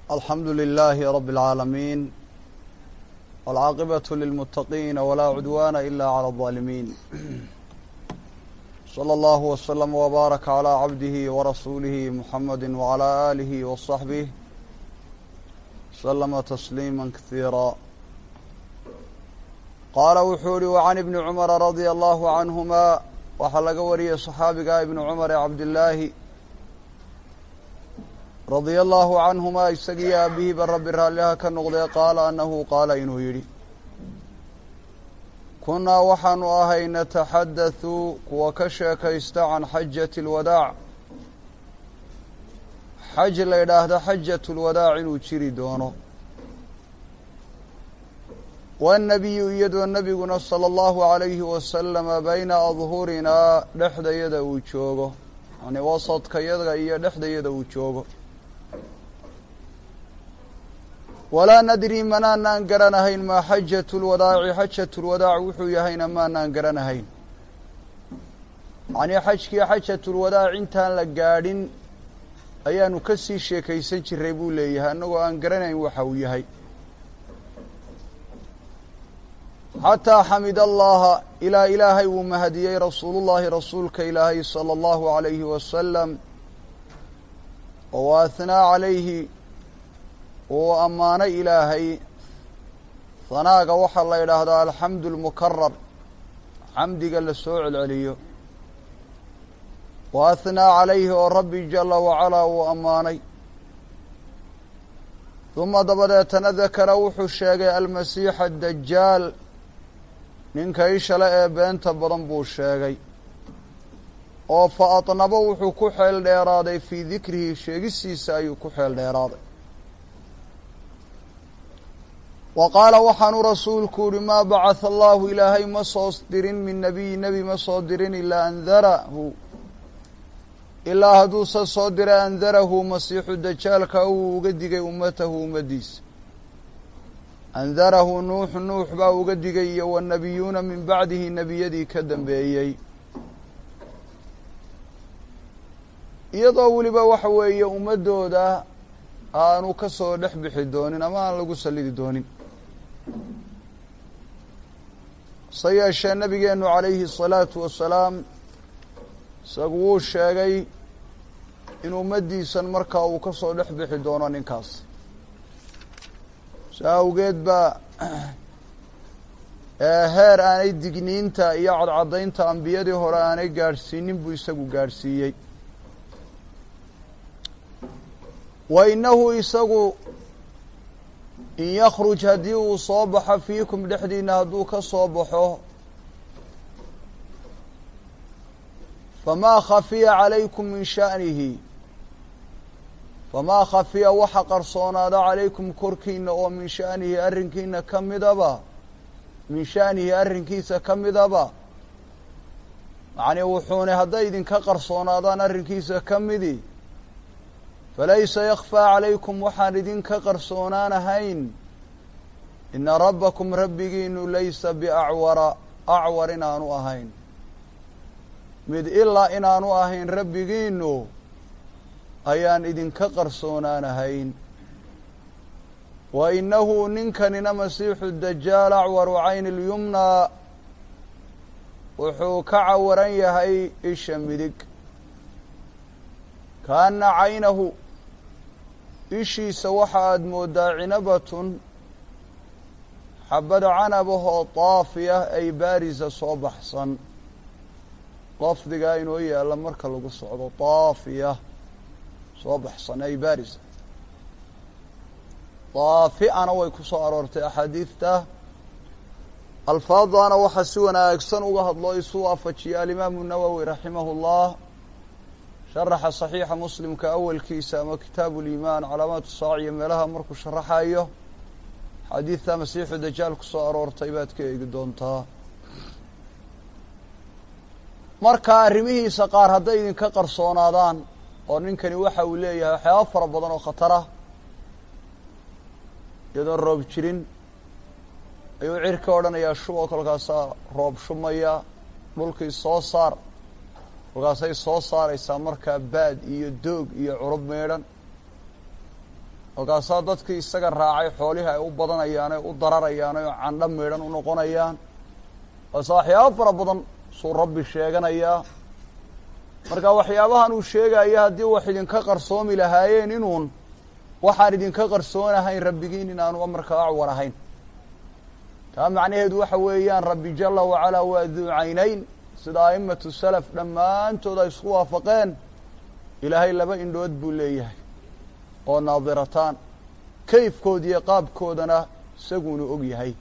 alxamdu للh رb العاalمين والcاaqبة للمتقين وlا عdوان إlا عlى الظالمين صلى الله وسلم وbارك عlى عبده ورسuله محمد وعlى آله وصحبه سلم تسليما كثيirا qaala wuxuu yihi وعن iبن cمر رضي الله عنهma waxaa laga wariyey صxaabiga iبن cمر ee cabdالlaahi radia allahu canhumaa isagiiyo aabihiiba rabbi raalliha ka noqdee qaala annahu qaala inuu yidhi kunnaa waxaanu ahay nataxaddathu kuwa ka sheekaysta can xajati alwadaac xaj la yidhaahda xajatu lwadaac inuu jiri doono waannabiyu iyadoo nebiguna sala allahu calayhi wasalama bayna adhurinaa dhexdayada uu joogo yacnii wasadkayada iyo dhexdayada uu joogo walaa nadri manaanaan garanahayn maa xajatu lwadaaci xajatu lwadaac wuxuu yahayna maanaan garanahayn yacnii xajkii xajatulwadaac intaan la gaadhin ayaanu ka sii sheekaysan jiray buu leeyahay annagoo aan garanayn waxa uu yahay xataa xamid allaha ilaa ilaahay wuu mahadiyey rasuulullahi rasuulka ilaahay sala allahu calayhi wasalam oo wa ahnaa calayhi uu ammaanay ilaahay hanaaga waxaa la yidhaahdaa alxamdu lmukarar xamdiga la soo celceliyo wa ahnaa calayhi oo rabbi jala wacalaa uu ammaanay duma dabadeetana dakara wuxuu sheegay almasiixa adajaal ninka ishale ee beenta badan buu sheegay oo fa adnabo wuxuu ku xeel dheeraaday fii dikrihi sheegisiisa ayuu ku xeel dheeraaday wa qaala waxaanu rasuulku yihi maa bacatha allahu ilaahay ma soo dirin min nebiyi nebi ma soo dirin ilaa andarahu ilaa hadduuse soo diray andarahu masiixu dajaalka uu uga digay ummatahu ummaddiisa andarahu nuuxu nuux baa uga digay iyo wanebiyuuna min bacdihi nebiyadii ka dambeeyey iyadoo weliba waxa weeye ummaddooda aanu ka soo dhex bixi doonin ama aan lagu sallidi doonin se yeeshee nabigeenu calayhi الsalaatu wasalaam isagu wuu sheegay in ummaddiisan markaa uu ka soo dhex bixi doono ninkaas saa awgeed baa heer aanay digniinta iyo cadcaddaynta ambiyadii hore aanay gaadhsiinin buu isagu gaadhsiiyey wa innahu isagu in yakruj haddii uu soo baxo fiikum dhexdiina hadduu ka soo baxo famaa khafiya calaykum min sha'nihi famaa khafiya waxa qarsoonaada calaykum korkiina oo min sha'nihi arrinkiina ka midaba min sha'nihi arrinkiisa ka midaba yacnii wuxuuna hadday idinka qarsoonaadaan arrinkiisa ka midi falaysa yakfaa calaykum waxaan idinka qarsoonaanahayn ina rabbakum rabbigiinu laysa biacwara acwar inaanu ahayn mid ilaa inaanu ahayn rabbigiinu ayaan idinka qarsoonaanahayn wa innahu ninkanina masiixu dajaal acwaru cayni lyumnaa wuxuu ka cawaran yahay isha midig kaana caynahu ishiisa waxa aada moodaa cinabatun xabad canabahoo daafiya ay baarisa soo baxsan lafdigaa inoo yaalla marka lagu socdo daafiya soo baxsan ay baarisa daafi'ana way ku soo aroortay axaadiidta alfaadana waxaa si wanaagsan uga hadlo isu waafajiya alimaamu nawowi raximahu llah sharaxa saxiixa muslimka awalkiisa ama kitaabu liimaan calaamaatu saaciya meelaha markuu sharaxayo xadiidta masiixu dajaal ku soo aroortay baad ka eegi doontaa marka arrimihiisa qaar hadday idinka qarsoonaadaan oo ninkani waxa uu leeyahay waxyaaba fara badan oo khatarah iyadoon roob jirin ayuu cirka odhanayaa shuboo kolkaasaa roob shumaya dhulkii soo saar kolkaasay soo saaraysaa markaa baad iyo doog iyo curub meedhan markaasaa dadkii isaga raacay xoolihii ay u badanayaan ee u dararayaan oo candho meedhan u noqonayaan waase waxyaabo fara badan suu rabbi sheeganayaa marka waxyaabahan uu sheegaya haddii wax idinka qarsoomi lahaayeen inuun waxaan idinka qarsoonahayn rabbigiin in aanu markaa acwar ahayn taa macnaheedu waxa weeyaan rabbi jala wacalaa waa duu caynayn sida a'imatu salaf dhammaantood ay isku waafaqeen ilaahay laba indhood buu leeyahay oo naadirataan kayfkood iyo qaabkoodana isaguunu og yahay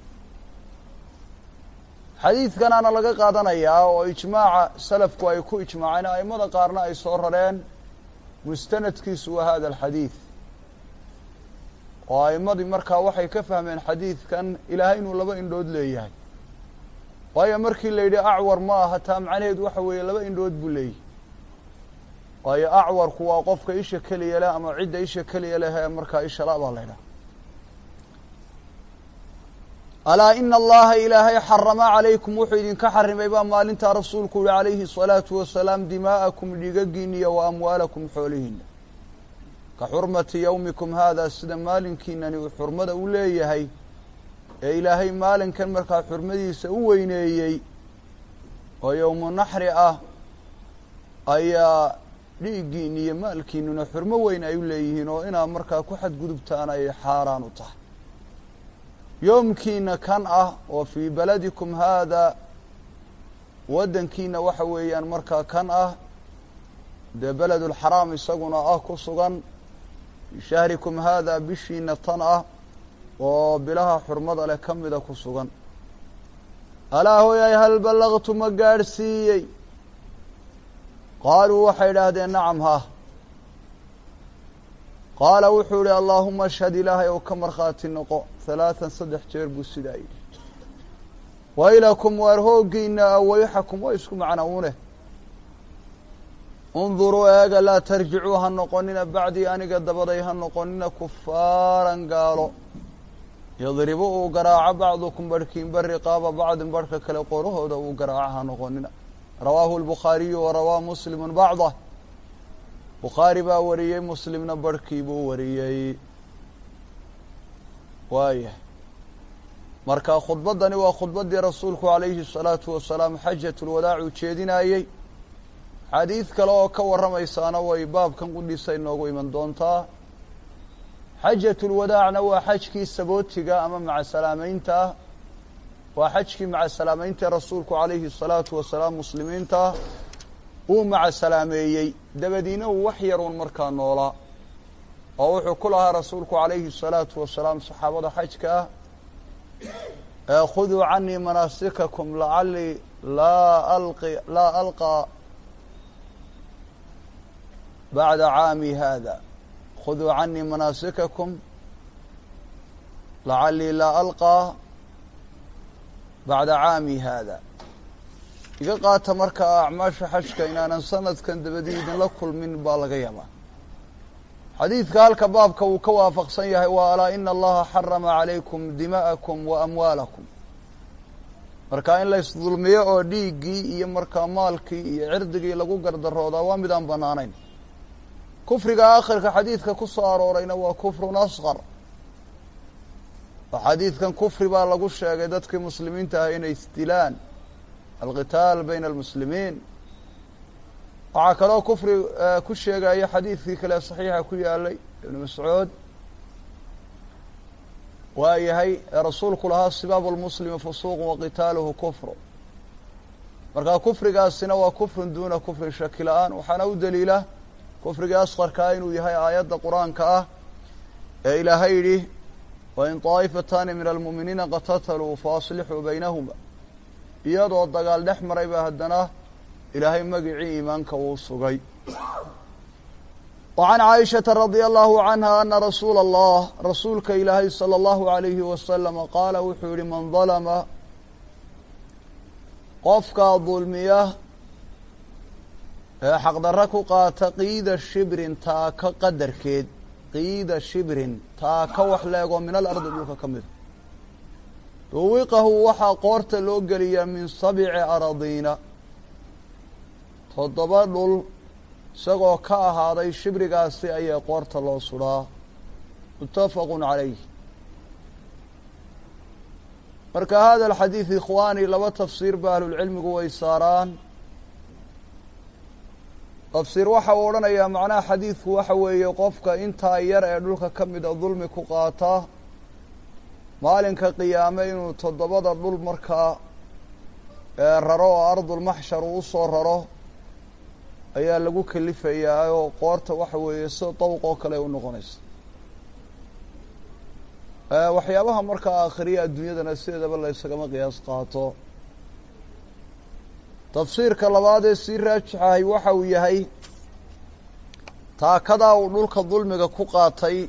xadiidkanaana laga qaadanayaa oo ijmaaca salafku ay ku ijmaaceen a'immada qaarna ay soo rareen mustanadkiisu waa hada alxadiid oo a'immadii markaa waxay ka fahmeen xadiidkan ilaahay inuu laba indhood leeyahay waayo markii la yidhi acwar ma aha taa macnaheedu waxa weeye laba indhood buu leeyahay waayo acwarku waa qofka isha keliya leh ama cidda isha keliya leh ee markaa isha la baa la ydhaha alaa ina allaha ilaahay xarama calaykum wuxuu idinka xarimay baa maalintaa rasuulku yihi calayhi الsalaatu wasalaam dimaa'akum dhigagiin iyo wa amwaalakum xoolihiina ka xurmati yowmikum haada sida maalinkiinani uu xurmada u leeyahay ee ilaahay maalinkan markaa xurmadiisa u weyneeyey oo yowmu naxri ah ayaa dhiiggiin iyo maalkiinuna xurmo weyn ay u leeyihiin oo inaad markaa ku xadgudubtaan ay xaaraan u tahay yoomkiina kan ah oo fii baladikum haada waddankiina waxa weeyaan markaa kan ah dee beledulxaraam isaguna ah ku sugan fii shahrikum haada bishiina tan ah oo bilaha xurmada leh ka mida ku sugan alaa hooyay hal ballaqtu ma gaadhsiiyey qaaluu waxay idhaahdeen nacam ha qaala wuxuu yihi allaahuma ashhad ilaahay ou ka markhaati noqo halaatan saddex jeer buu sidaa yidhi waylakum waar hooggiina awayxakum waa isku macnawune unduruu eega laa tarjicuu ha noqonina bacdii aniga dabaday ha noqonina kufaaran gaalo yadribu uu garaaco bacdukum barhkiinba riqaaba bacdin barhka kale qorahooda uu garaaco ha noqonina rawaahu lbukhaariyu wa rawaa muslimu bacdah bukhaari baa wariyey muslimna barhkii buu wariyey waayah marka khudbaddani waa khudbaddii rasuulku calayhi الsalaatu wasalaam xajat lwadaac uu jeedinayey xadiid kale oo ka warramaysaana way baabkan qudhiisa inoogu iman doontaa xajat lwadaacna waa xajkii sabootiga ama macasalaameynta ah waa xajkii macasalaameynta rasuulku calayhi الsalaatu wasalaam muslimiinta uu macasalaameeyey dabadiina uu wax yaruun markaa noolaa oo wuxuu ku lahaa rasuulku calayhi الsalaatu wasalaam saxaabada xajka ah khuduu canii manaasikakum lacalii laa alqi laa alqaa bacda caami hada khuduu canii manaasikakum lacalii laa alqaa bacda caami hada iga qaata markaa acmaasha xajka inaanan sanadkan dabadii idinla kulmin baa laga yaabaa xadiidka halka baabka uu ka waafaqsan yahay waa alaa ina allaha xarama calaykum dima'akum wa amwaalakum marka in la isdulmiyo oo dhiiggii iyo markaa maalkii iyo cirdigii lagu gardaroodaa waa mid aan banaanayn kufriga aakhirka xadiidka ku soo aroorayna waa kufrun asqar oo xadiidkan kufri baa lagu sheegay dadkii muslimiinta ah inay isdilaan alqitaal bayna almuslimiin waxaa kaloo kufri ku sheegaya xadiidkii kale saxiixa ku yaalay ibnu mascuud waa yahay rasuulku lahaa sibaabu lmuslimi fusuuqu waqitaaluhu kufru markaa kufrigaasina waa kufrun duuna kufrin shaki la-aan waxaana u daliila kufrigii asqarkaa inuu yahay aayadda qur-aanka ah ee ilaahay yidhi wain طaa'ifataani min almu'miniina qatataluu faaslixuu baynahuma iyadoo dagaal dhex maray baa haddana ilaahay magicii iimaanka uu sugay وعan caaishaةa radي allahu canha ana rasuula اllah rasuulka ilaahay salى اllahu عalayhi wasalama qaala wuxuu yihi man dalma qofkaa dulmiya ee xaqdarro ku qaata qiida shibrin taaka qadarkeed qiida shibrin taaka wax leegoo min alardi dhulka ka mida duwiqahu waxaa qoorta loo geliyaa min sabci aradiina toddoba dhul isagoo ka ahaaday shibrigaasi ayaa qoorta loo sudhaa mutafaqu calayh marka hada alxadiid ikhwaani laba tafsiir ba ahlulcilmigu way saaraan tafsiir waxa uu odhanayaa macnaha xadiidku waxa weeye qofka intaa yar ee dhulka ka mida dulmi ku qaata maalinka qiyaame inuu toddobada dhul markaa raro oo ardulmaxshar uu usoo raro ayaa lagu kelifayaa oo qoorta waxa weeye sida dawq oo kale u noqonaysa waxyaabaha markaa aakhiriya adduunyadana sideedaba la ysagama qiyaas qaato tafsiirka labaad ee sii raajixahay waxa uu yahay taakadaa uu dhulka dulmiga ku qaatay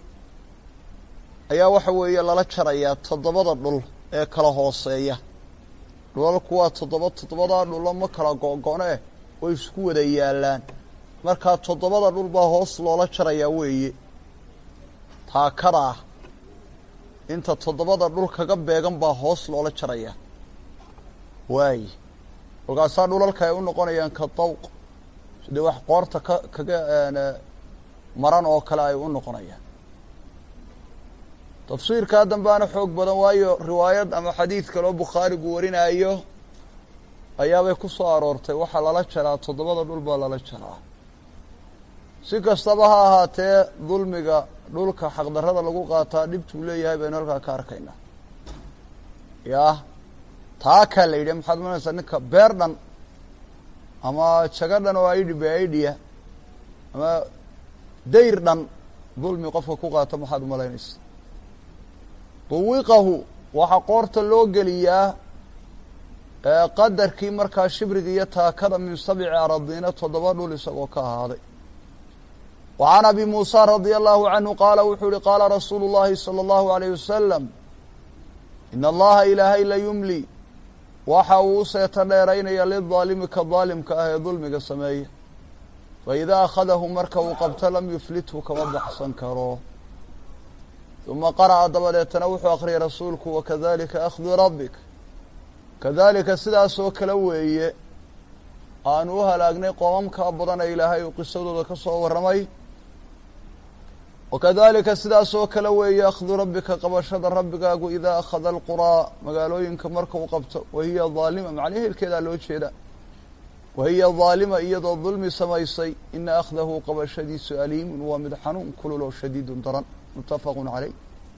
ayaa waxa weeye lala jarayaa toddobada dhul ee kala hooseeya dhulalku waa toddoba toddobadaa dhulo ma kala go-go-ne way isku wada yaallaan markaa toddobada dhul baa hoos loola jarayaa weeye taakadaa inta toddobada dhul kaga beegan baa hoos loola jarayaa waaye kolkaasaa dhulalka ay u noqonayaan ka dawq sidii wax qoorta ka kaga maran oo kale ay u noqonayaan tafsiirkaa dambaana xoog badan waayo riwaayad ama xadiid kaloo bukhaarigu warinaayo ayaabay ku soo aroortay waxaa lala jaraa toddobada dhul baa lala jaraa si kastaba ha ahaatee dulmiga dhulka xaqdarrada lagu qaataa dhibtuu leeyahay baynu halkaa ka arkaynaa yah taakaa la yidhi maxaad maranaysaa ninka beer dhan ama jago dhan oo aidhi be aidhiya ama dayr dhan dulmi qofka ku qaata maxaad umalaynaysa duwiqahu waxaa qoorta loo geliyaa qadarkii markaa shibriga iyo taakada min sabci aradiina toddoba dhul isagoo ka ahaaday wa can abi muusa radia allahu canhu qaala wuxuu yihi qaala rasuulu llahi salى allahu alayh wasalam in allaha ilaahay la yumli waxa uu u seeta dheeraynaya lidaalimi ka daalimka ah ee dulmiga sameeya faidaa akhadahu marka uu qabto lam yuflithu kama baxsan karo uma qara'a dabadeetana wuxuu akhriyay rasuulku wakadalika akhdu rabbik kadalika sidaasoo kale weeye aanu u halaagnay qoomamkaa badan ee ilaahay uu qisadooda ka soo warramay wakadalika sidaasoo kale weeye akhdu rabbika qabashada rabbigaagu idaa akhada alquraa magaalooyinka marka uu qabto wahiya daalima macnii hilkeedaa loo jeeda wahiya daalima iyadoo dulmi samaysay ina akhdahu qabashadiisu aliimun waa mid xanuun kulul oo shadiidun daran muttafaqun caleyh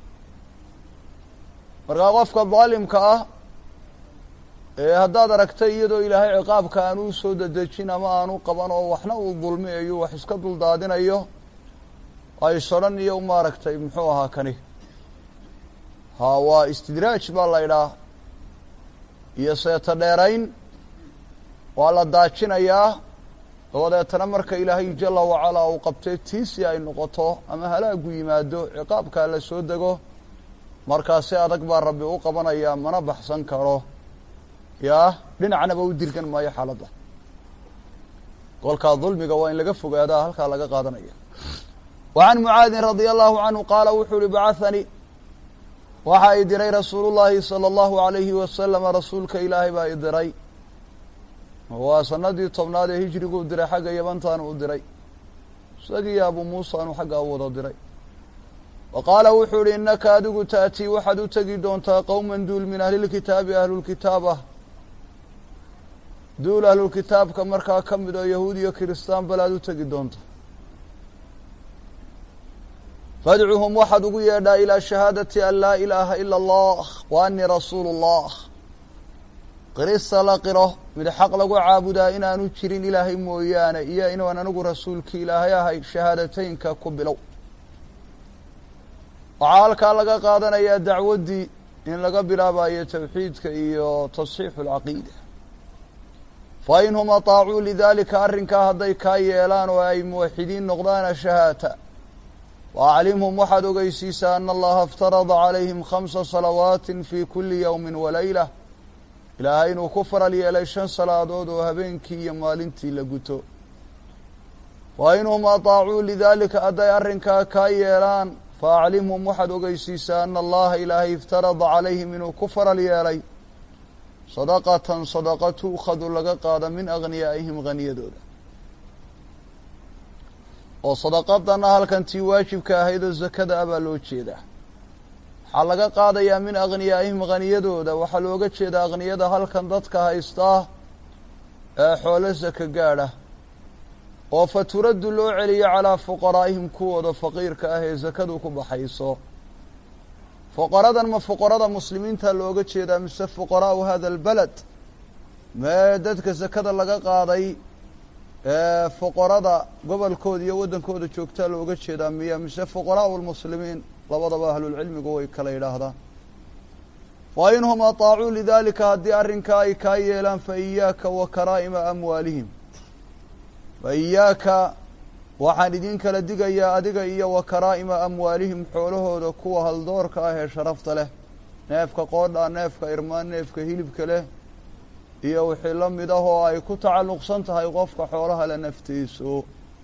markaa qofka daalimka ah ee haddaad aragtay iyadoo ilaahay ciqaabka aanu usoo dedejin ama aanu qaban oo waxna uu dulmiyayo wax iska duldaadinayo aysodhan iyo maaragtay muxuu ahaa kani ha waa istidraaj baa la idhaah iyo seeta dheerayn waa la daajinayaa dabadeetana marka ilaahay jala wacalaa uu qabtay tiisi ay noqoto ama halaagu yimaado ciqaabkaa la soo dego markaasi adag baa rabbi u qabanaya mana baxsan karo yaa dhinacnaba u dirgan maayo xaaladda kolkaa dulmiga waa in laga fogaadaa halkaa laga qaadanaya wa can mucaadin radia allahu canhu qaala wuxuu uhi bacahanii waxa i diray rasuulu llaahi sala allahu alayhi wasalama rasuulka ilaahay baa i diray waa sanadii tobnaad ee hijriguu diray xagga yabantaanu u diray isagiiyo abuu muusaanu xaggaa u wada diray wa qaala wuxuu ihi innaka adigu ta'tii waxaad u tegi doontaa qowman duul min ahlilkitaabi ahlulkitaab ah duul ahlulkitaabka markaa ka mid oo yahuud iyo kiristaan balaad u tegi doonta fadcuhum waxaad ugu yeedhaa ilaa shahaadati an laa ilaaha ila allah wa annii rasuulu اllah qirista la qiro mid xaq lagu caabudaa inaanu jirin ilaahay mooyaane iyo inaan anigu rasuulkii ilaahay ahay shahaadateynka ku bilow waxaa halkaa laga qaadanayaa dacwaddii in laga bilaabayo tawxiidka iyo tasxiixu alcaqiida fa inhum ataacuu lidaalika arrinkaa hadday kaa yeelaan oo ay muwaxidiin noqdaana shahaata wa aclimhum waxaad ogeysiisaa ana allaha iftarada calayhim khamsa salawaatin fii kulli yowmin walayla ilaahay inuu ku faral yeelay shan salaadood oo habeenkii iyo maalintii la guto fa inhum ataacuu lidaalika hadday arrinkaa kaa yeelaan fa aclimhum waxaad ogeysiisaa ana allaha ilaahay iftarada calayhim inuu ku faral yeelay sadaqatan sadaqa tu'khadu laga qaada min aghniyaa'ihim haniyadooda oo sadaqadana halkan tii waajibka ahayd oo zakada ah baa loo jeedaa waxaa laga qaadayaa min akhniyaa'ihim haniyadooda waxaa looga jeedaa akhniyada halkan dadka haystaa ee xoolo saka gaadha oo fa turaddu loo celiyo calaa fuqaraa'ihim kuwooda faqiirka ah ee sakadu ku baxayso fuqaradan ma fuqarada muslimiinta looga jeedaa mise fuqaraa'u hada albaled mee dadka sakada laga qaaday ee fuqarada gobolkooda iyo waddankooda joogtaa looga jeedaa miya mise fuqaraa'u lmuslimiin labadaba ahlulcilmigu way kala yidhaahdaan wa inhum ataacuu lidaalika haddii arrinkaa ay kaa yeelaan fa iyaaka wa karaa'ima amwaalihim fa iyaaka waxaan idin kala digayaa adiga iyo wa karaa'ima amwaalihim xoolahooda kuwa haldoorka ah ee sharafta leh neefka qoodha neefka irmaan neefka hilibka leh iyo wixii la mid ah oo ay ku tacalluqsan tahay qofka xoolaha le naftiisu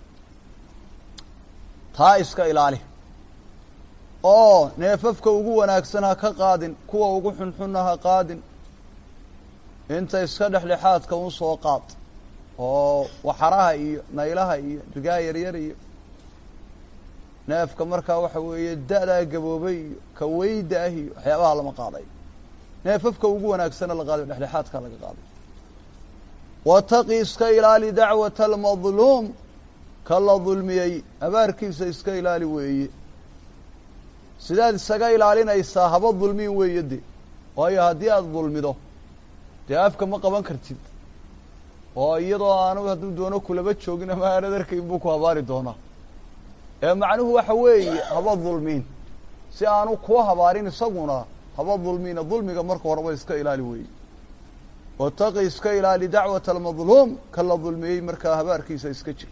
taa iska ilaali oo neefafka ugu wanaagsan ha ka qaadin kuwa ugu xunxunna ha qaadin inta iska dhexdhexaadka un soo qaad oo waxaraha iyo naylaha iyo rigaa yaryar iyo neefka markaa waxa weeye da-daa gaboobay iyo kaweyda ah iyo waxyaabaha lama qaaday neefafka ugu wanaagsana la qaadayo dhexdhexaadka laga qaaday wataqi iska ilaali dacwata almadluum ka la dulmiyey abaarkiisa iska ilaali weeye sidaad isaga ilaalinaysaa haba dulmiin weeye de waayo haddii aada dulmido dee afka ma qaban kartid oo iyadoo aanu hadduu doono kulaba joogin ama aanad arkayn buu ku habaari doonaa ee macnuhu waxa weeye haba dulmiin si aanu kuwa habaarin isaguna haba dulmiina dulmiga marka horeba iska ilaali weeye wataqi iska ilaali dacwata almadluum ka la dulmiyey markaa habaarkiisa iska jir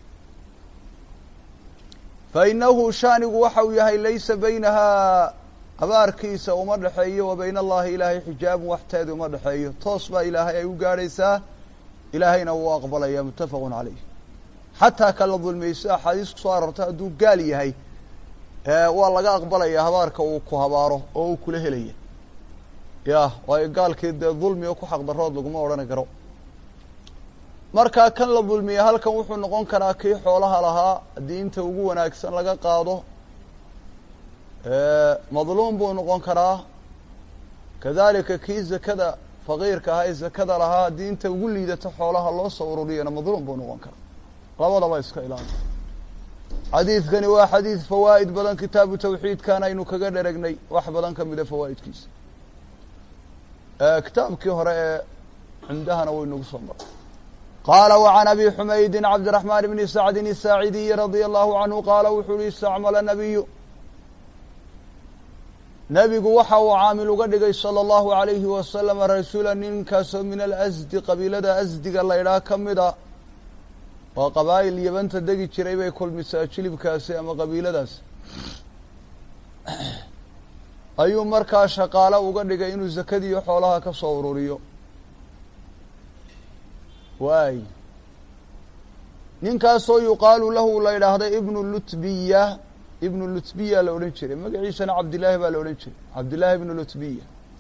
fa inahu shaanigu waxa uu yahay laysa baynahaa habaarkiisa uma dhexeeyo wa bayna allahi ilaahay xijaabun waxteedi uma dhexeeyo toos baa ilaahay ay u gaadhaysaa ilaahayna wuu aqbalaya muttafaqun calayh xataa ka la dulmiyey si axaadiis kusoo aroortay hadduu gaal yahay waa laga aqbalaya habaarka uu ku habaaro oo uu kula helaya ya waayo gaalkii dee dulmiga ku xaqdarood laguma odhani karo markaa kan la dulmiyey halkan wuxuu noqon karaa kii xoolaha lahaa haddii inta ugu wanaagsan laga qaado madluum buu noqon karaa kadalika kii zakada faqiirka ahaa ee zakada lahaa haddii inta ugu liidato xoolaha loo soo ururiyana madluum buu noqon karaa labadaba iska ilaali xadiidkani waa xadiid fawaa'id badan kitaabu tawxiidkan aynu kaga dheragnay wax badan ka mida fawaa'idkiisa kitaabkii hore ee cumdahana waynagu soo maray qaala وعan abi xumaydi cabdiraحman bni sacdi الsaacidiyi radي allahu canhu qaala wuxuu uhi istacmala nabiyu nebigu waxa uu caamil uga dhigay salى اllahu عalayhi wasalama rasuula ninkaasoo min alasdi qabiilada asdiga laydhaa ka mida waa qabaa'il yabanta degi jiray bay kulmisaa jilibkaasi ama qabiiladaas ayuu markaa shaqaalo uga dhigay inuu zakadiiyo xoolaha ka soo ururiyo waay ninkaasoo yuqaalu lahu la yidhaahday ibnu lutbiya ibnu lutbiya la odhan jiray magaciisana cabdillaahi baa la odhan jiray cabdillaahi ibnu lutbiya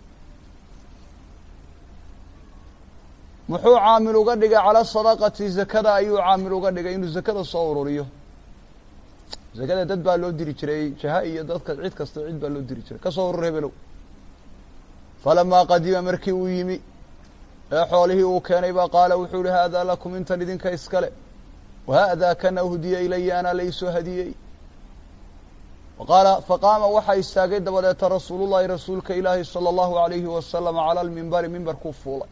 muxuu caamil uga dhigay cala sadaqati zakada ayuu caamil uga dhigay inuu zakada soo ururiyo zakada dad baa loo diri jiray jaha iyo dadka cid kasta cid baa loo diri jiray kasoo urur hebelow falamaa qadima markii uu yimi ee xoolihii uu keenay baa qaala wuxuu ihi haadaa lakum intan idinka iskale wahaadaa kana uhdiya ilaya anaa laysoo hadiyey qaala faqaama waxaa istaagay dabadeeta rasuulullahi rasuulka ilaahi salى allahu alayhi wasalama cala lmimbari mimbarkuu fuulay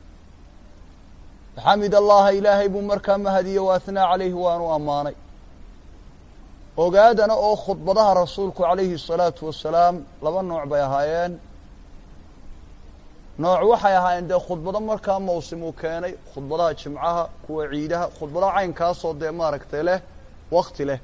xamid allaha ilaahay buu markaa mahadiyey wa athnaa calayhi waanu ammaanay ogaadana oo khudbadaha rasuulku calayhi الsalaatu wasalaam laba nooc bay ahaayeen nooc waxay ahaayeen dee khudbado markaa mawsim uu keenay khudbadaha jimcaha kuwa ciidaha khudbadaha caynkaasoo dee maaragtay leh wakti leh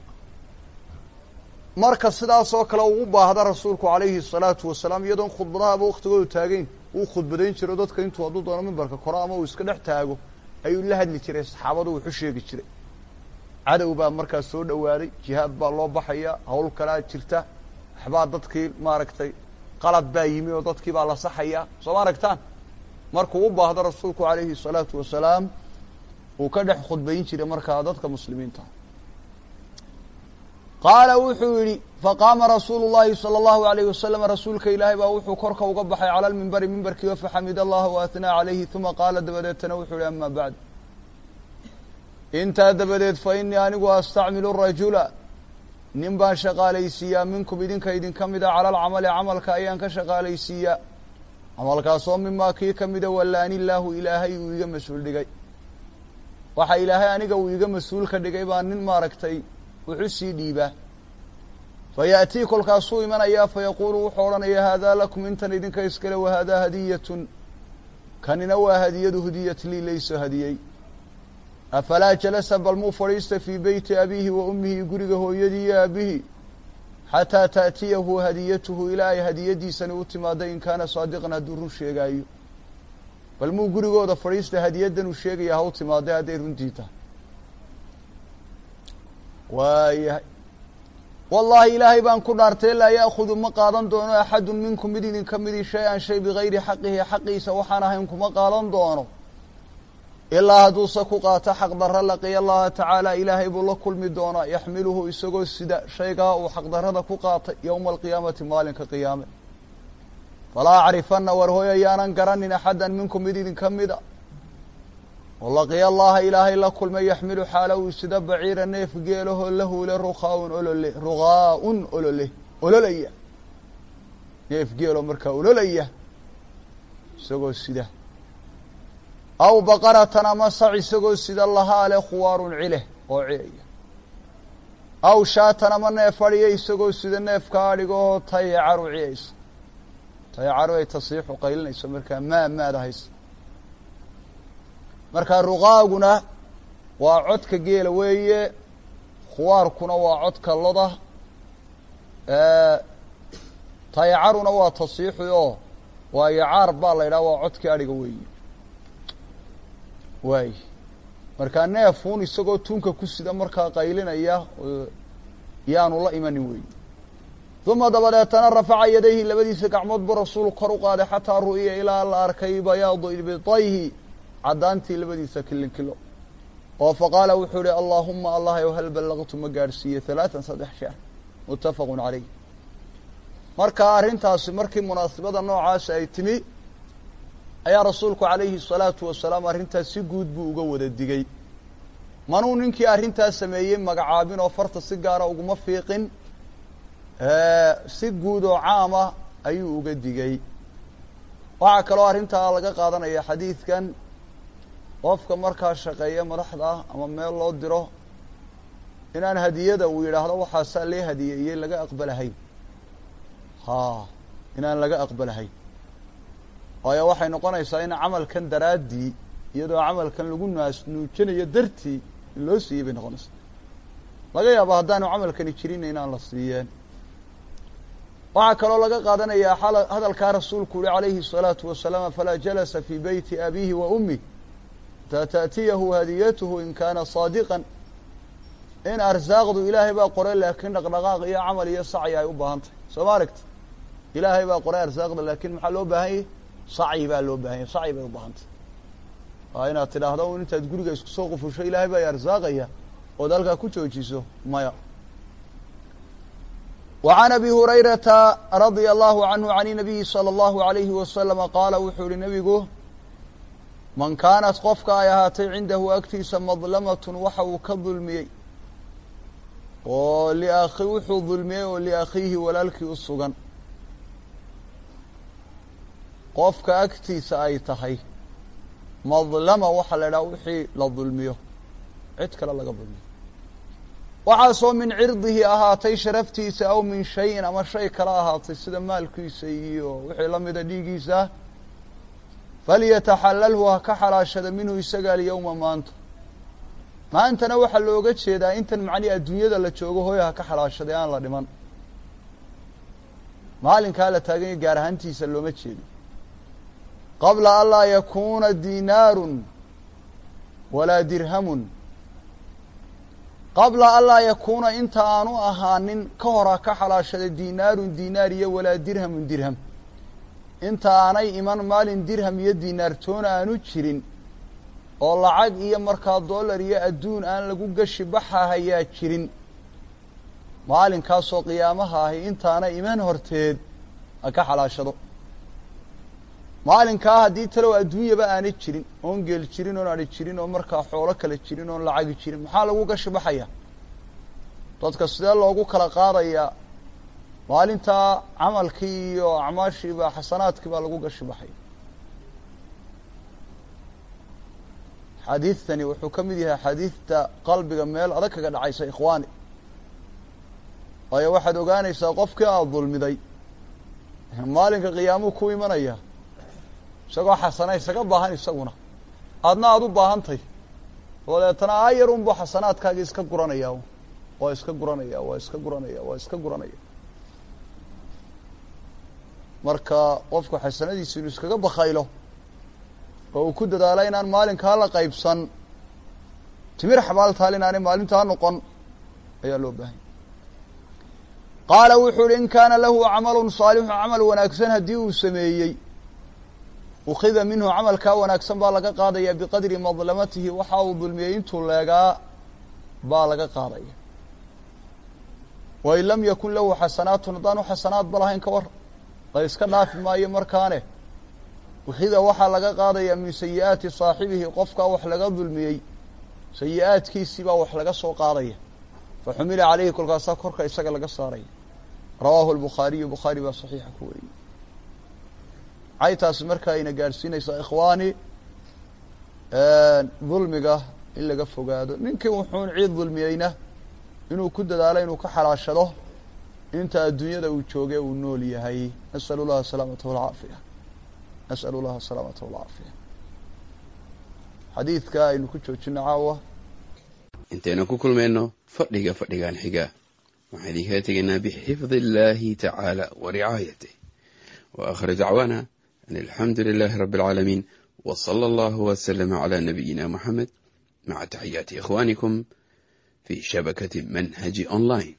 marka sidaas oo kale uu u baahda rasuulku calayhi الsalaatu wasalaam iyadoon khudbadahaba waktigoodu taagayn uu khudbadayn jiro dadka intuu hadduu doono mimbarka koro ama uu iska dhex taago ayuu la hadli jiray saxaabadu wuxu sheegi jiray cadow baa markaas soo dhowaaday jihaad baa loo baxaya hawl kalaa jirta waxbaa dadkii maaragtay qalad baa yimi oo dadkii baa la saxaya soo ma aragtaan markuu u baahdo rasuulku calayhi الsalaatu wasalaam uu ka dhex khudbayn jiray markaa dadka muslimiinta qaala wuxuu yidhi faqaama rasuulu llahi sala allahu alayh wasalam rasuulka ilaahay baa wuxuu korka uga baxay cala lmimbari mimbarkii faxamid allaha wa athnaa calayhi uma qaala dabadeetana wuxuu yihi ama bacd intaa dabadeed fa inii anigu astacmilu rajula nin baan shaqaalaysiiyaa minkum idinka idinka mida cala alcamali camalka ayaan ka shaqaalaysiiyaa camalkaasoo mimaa kii ka mida wallaani illaahu ilaahay uu iga mas-uul dhigay waxa ilaahay aniga uu iga mas-uul ka dhigay baa nin maaragtay wuxu sii dhiibaa fa ya'tii kolkaasuu imanayaa fa yaquulu wuxuu odhanayaa haadaa lakum intan idinka iskale wa haadaa hadiyatun kanina waa hadiyadu hudiyat lii layso hadiyey afalaa jalasa bal muu fadhiista fii beyti abiihi wa ummihi guriga hooyadii iyo aabihi xataa ta'tiyahu hadiyatuhu ilaa ay hadiyadiisani u timaado in kaana saadiqan hadduu run sheegaayo bal muu gurigooda fadhiista hadiyaddan uu sheegaya ha u timaada hadday runtii tahay waayahay wallaahi ilaahay baan ku dhaartay laa ya'khudu ma qaadan doono axadun minkum mid idinka midii shay-an shay bigayri xaqihi xaqiisa waxaan ahayn kuma qaadan doono ilaa hadduuse ku qaato xaqdarra laqiya allaha tacaala ilaahay buu la kulmi doonaa yaxmiluhu isagoo sida shaygaa uu xaqdarrada ku qaatay yowma alqiyaamati maalinka qiyaame falaa acrifanna war hooy ayaanan garanin axaddan minkum mid idinka mida oo laqiya allaha ilaahay la kulmay yaxmilu xaala uu sida baciira neef geelahoo la huule ruqaaun olole ruqaa-un olole ololaya neef geeloo markaa ololaya isagoo sida aw baqaratan ama sac isagoo sida lahaa leh khuwaarun cileh oo ciyaya aw shaatan ama neef adhiya isagoo sida neefka adhigoo tayacaru ciyaysa tayacaru ay tasiixu qaylinayso markaa maa maada haysa markaa ruqaaguna waa codka geela weeye khuwaarkuna waa codka loda tayacaruna waa tasiixi oo waa yacaar baa la yidhaha waa codkii adhiga weeye waay markaa neefuun isagoo tunka ku sida markaa qaylinaya yaanu la imanin weey uma dabadeetana rafaca yadayhi labadiisa gacmood buu rasuulu kor u qaaday xataa ru'iya ilaa la arkay bayaadu ibitayhi caddaantii labadiisa kilin kilo oo faqaala wuxuu ihi allaahuma allah ow hal ballaqtu ma gaadhsiiye halaatan saddex jeer muttafaqu caleyh marka arrintaasi markii munaasibada noocaasi ay timi ayaa rasuulku calayhi الsalaatu wasalaam arrintaas si guud buu uga wada digay manuu ninkii arrintaas sameeyey magacaabin oo farta si gaara uguma fiiqin si guud oo caama ayuu uga digay waxaa kaloo arrintaa laga qaadanaya xadiidkan qofka markaa shaqeeya madaxda ah ama meel loo diro inaan hadiyada uu yidhaahdo waxaasaa lee hadiyeeyey laga aqbalahayn ha inaan laga aqbalahayn waayo waxay noqonaysaa in camalkan daraaddii iyadoo camalkan lagu naas nuujinayo dartii in loo siiyey bay noqonaysaa laga yaabo haddaanu camalkani jirin inaan la siiyeen waxaa kaloo laga qaadanayaa hadalkaa rasuulku uhi calayhi الsalaatu wasalaam falaa jalasa fii beyti abiihi wa ummih hataa taأtiyahu hadiyatuhu in kaana saadiqan in arsaaqdu ilaahay baa qoray laakiin dhaqdhaqaaq iyo camal iyo sacyi ay u baahan tahay soo ma aragti ilaahay baa qoray arsaaqda laakiin maxaa loo baahan yahy sacyi baa loo baahan yahy sacyi bay u baahan tahay waa inaad tidhaahdo un intaad guriga isku soo qufusho ilaahay baa arsaaqaya ood halkaa ku joojiso maya وعن أبي هريرة رضي الله عنه عن النبي صلى الله عليه وسلم قال wuxuu ihi نبigu man kaanat qofka ay ahaatay cindahu agtiisa madlamaة waxa uu ka dulmiyey oo لأkhi wuxuu dulmiyey oo لأkhiihi walaalkii u sugan qofka agtiisa ay tahay madlama waxaa la idhaha wixii la dulmiyo cid kale laga dulmiyo waxaasoo min cirdihi ahaatay sharaftiisa aw min shayin ama shay kala ahaatay sida maalkiisa iyo wixii la mida dhiigiisa falyataxalalhu ha ka xalaashada minhu isaga alyowma maanta maantana waxaa looga jeedaa intan macnihi adduunyada la joogo hooy ha ka xalaashaday aan la dhiman maalinkaa la taaganya gaar ahaantiisa looma jeedo qabla an laa yakuuna dinaarun walaa dirhamun qabla an laa yakuuna inta aanu ahaanin ka hor ha ka xalaashaday dinaarun dinaar iyo walaa dirhamun dirham inta aanay iman maalin dirham iyo dinaartoona aanu jirin oo lacag iyo markaa dollar iyo adduun aan lagu gashi baxa hayaa jirin maalinkaasoo qiyaamaha ahi intaana iman horteed ha ka xalaashado maalinkaa haddii talow adduunyaba aanay jirin oon geel jirin oon adhi jirin oon markaa xoolo kale jirin oon lacagi jirin maxaa lagu gashi baxaya dadka sidee loogu kala qaadayaa maalintaa camalkii iyo acmaashiiba xasanaadkii baa lagu gashi baxaya xadiidtani wuxuu ka mid yahay xadiidta qalbiga meel adag kaga dhacaysa ikhwaani waayo waxaad ogaanaysaa qofkii aada dulmiday maalinka qiyaamuu ku imanaya isagoo xasana isaga baahan isaguna aadna aada u baahantay dabeetana aayar unbuu xasanaadkaagii iska guranaya waa iska guranaya waa iska guranaya waa iska guranaya marka qofku xasanadiisu inuu iskaga bakaylo oo uu ku dadaalo inaan maalinkaa la qaybsan timir xabaaltaal inaanay maalintaa noqon ayaa loo baahanya qaala wuxuu uhi in kaana lahu camalun saalixu camal wanaagsan haddii uu sameeyey ukhida minhu camalkaa wanaagsan baa laga qaadaya biqadri madlamatihi waxa uu dulmiyey intuu leegaa baa laga qaadaya wain lam yakun lahu xasanaatun haddaanu xasanaadba lahayn ka war la iska dhaafi maayo markaane ukhida waxaa laga qaadaya min sayi-aati saaxibihi qofkaa wax laga dulmiyey sayi-aadkiisii baa wax laga soo qaadaya fa xumila caleyhi kolkaasaa korka isaga laga saaraya rawaahu lbukhaariyu bukhaari baa saxiixa ku wariyey maxay taasi markaa ayna gaadhsiinaysaa ikhwaani dulmiga in laga fogaado ninkii wuxuun ciid dulmiyeyna inuu ku dadaalo inuu ka xalaashado inta adduunyada uu jooge uu nool yahay nas'al llaha asalaamata walcaafiya nas'al llaha asalaamata walcaafiya xadiidka aynu ku joojino caawa intaynu ku kulmayno fadhiga fadhigan xiga waxaan idinkala tegaynaa bixifdi illaahi tacaala wa ricaayatih wa aakhir dacwaana an alxamdu lilaahi rabbi alcaalamiin wa sala allahu wasalama calaa nabiyina moxamed maca taxiyaati ikhwaanikum fi shabakati manhaji online